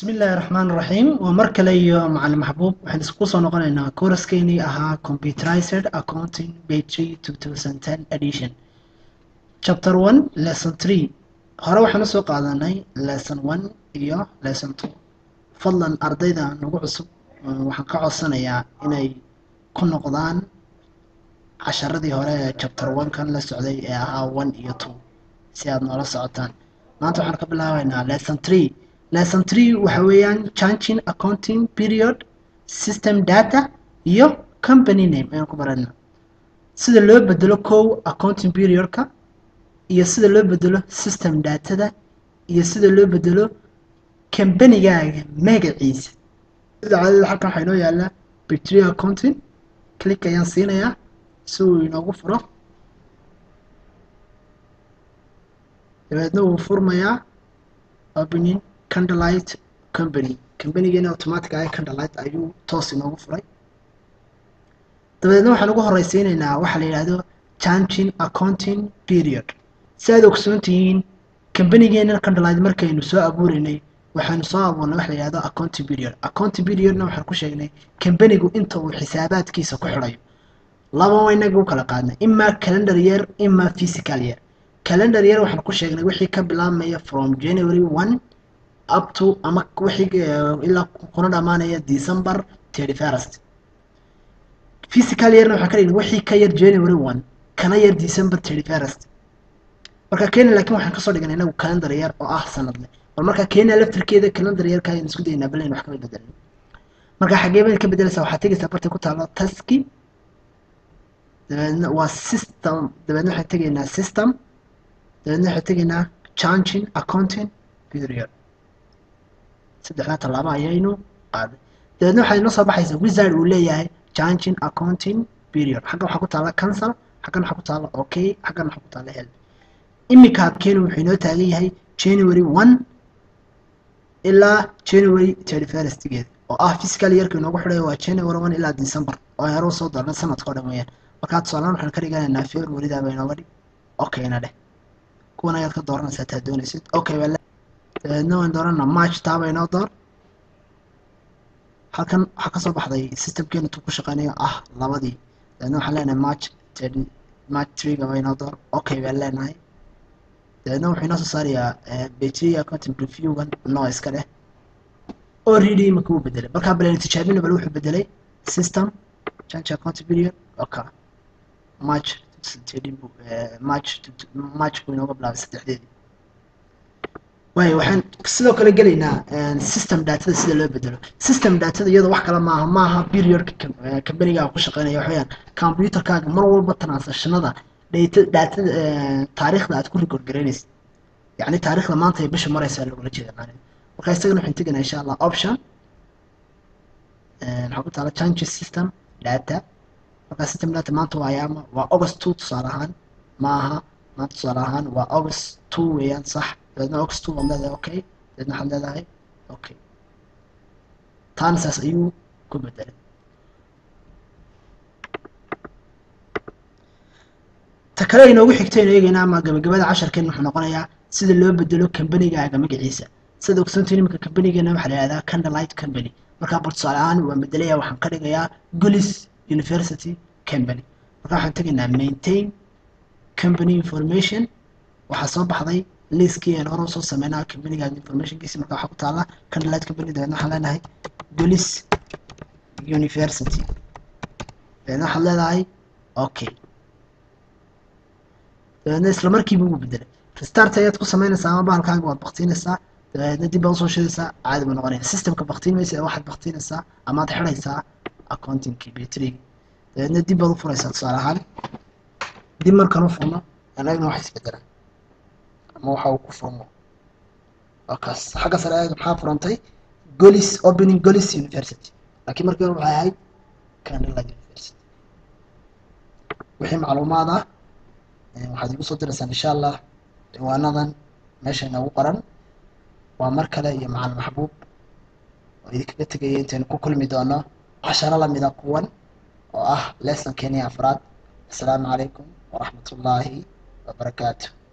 bismi illaahi raxmaan raxiim waa mar kale iyo macalin maxbuub waxaan isku soo noqonaynaa kooraskeenii ahaa computerized accounting batry two thousand ten edition chapter one lesson three hore waxaan usoo qaadanay lesson one iyo lesson two fadlan ardayda nagu cusub waxaan ka codsanayaa inay ku noqdaan casharadii hore ee chapter one kan la socday ee ahaa one iyo two si aad noola socotaan maanta waxaan ka bilaabaynaa lesson three lesson three waxa weeyaan changing accounting period system data iyo company name ayaan ku barana sida loo bedelo kow accounting periodka iyo sida loo bedelo system datada iyo sida loo bedelo combanigaaga magaciisa sida caadada halkan waxaa inoo yaallaa bacteria accounting click ayaan siinayaa si uu inoogu furo dabeedna wuu furmayaa opening candlelight company companigeena automatic ah candlelight ayuu toos inoogu furay dabeedna waxaan ugu horeysiinaynaa waxaa la yidhaahdo changing accounting period si aad ogsoon tihiin companigeena candlelight markaynu soo abuureynay waxaanu soo abuurnay waxa la yidhahdo accounting period accounting periodna waxaan ku sheegnay companigu inta uu xisaabaadkiisa ku xidhayo laba inaga u kala qaadnay imaa calendar year imaa physical year calendar year waxaan ku sheegnay wixii ka bilaabmaya from january one up to ama wixii ilaa kuna dhamaanaya december thirty first physical yearna waxaan ka dhignay wixii ka yar january one kana yar december thirty first marka kenya laakiin waxaan kasoo dhignay inagu calendar year oo ah sanadle bal marka kenya laftirkeeda calendar yearka ayaan isku daynaa balayn wax kama bedelin marka xagee baad ka bedelaysaa waxaad tegaysaa bartay ku taalo taski dabeedna waa system dabeedna waxaan tegaynaa system dabeedna waxaan tegaynaa changing accounting period saddexdaa tallaabo ayaynu qaaday dabeedna waxaa inoo soo baxaysa wizard uu leeyahay changing accounting period xaggan waxaa ku taala cancel xaggan waxaa ku taala okay xaggan waxaa ku taala help iminka habkeenu wuxuu inoo taagan yahay january one ilaa january thirty firstgeeda oo ah physical yearka inoogu xidhayo waa january one ilaa december oo hore usoo doornay sanadka oo dhan weeyaan markaa tusaalaan waxaan ka dhiganaynaa februarydaaba inooga dhig okayna dheh kuwan ayaad ka dooranaysaa taa doonaysid okay baa dabeedna waan dooranaa march taaba inoo door halkan waxaa kasoo baxday systemkeena tuu ku shaqeynayo ah labadii dabeedna waxaan leenahay march thirty march three gaba inoo door okay baan leenahay dabeedna wuxuu inoo soo saarayaa battery accounting reviewgan noo iska dheh already imika wuu bedelay markaa baleen tijaabina bal wuxuu bedelay system change accounting period okay march march march buu inooga bilaabay saddexdeedii waayo waxaan sidoo kale gelaynaa system datada sida loo bedelo system datada iyadoo wax kale maaha maaha periodka companigaa ku shaqeynaya waxayaan computerkaaga mar walba transactionada data datada taariikhda aad ku record garaynaysid yacni taariikhda maanta ay bisha maraysaa lagula jeeda macnaheed marka isagana waxaan tegaynaa insha allah option waxaa ku taala changes system data markaa system data maanta waa ayaama waa august two tusaale ahaan maaha maanta tusaale ahaan waa august two weeyaan sax dabeedna august two waad leedahay okay dabeedna waxaad leedahay okay taana saas ayuu ku bedelay ta kale inoogu xigtaynu eegayna ama gabagabada casharkeen wuxuu noqonayaa sida loo bedelo combanigaaga magaciisa sida ogsoontiin iminka combanigana waxaa la yihahdaa candlelight company markaa bal tusaale ahaan waan bedelaya waxaan ka dhigayaa golis university company markaa waxaan tegaynaa maintain company information waxaa soo baxday liiskii aan hore usoo sameynaa combanigaaga informationkiisi markaa waxaa ku taala candlelight company dabeedna waxaan leenahay golis university dabeedna waxaad leedahay okay dabeedna isla markiiba ugu bedelay restart ayaad ku sameynaysaa ama bahalkaaga waad baktiinaysaa dabeedna dib baad usoo shidaysaa caadi buu noqonaya systemka baktiin maysa waxaad baktiinaysaa amaad xidhaysaa accountingkii batrygi dabeedna dib baad u furaysaa tusaale ahaan dib markan u furno anagna wax isbedela ama waxa uu ku furmo waa kaas xagga sare ayaga maxaa furantay golis opening golis university laakiin markii hore waxay ahayd candlelight university wixii macluumaad ah waxaad igu soo diraysaan insha allah ciwaanadan meesha inoogu qoran waa mar kale iyo macalin maxbuub oo idinkaga tegaya intaynu ku kulmi doono casharo lamida kuwan oo ah lesson kenya afraad assalaamu calaykum waraxmat ullaahi wabarakaatu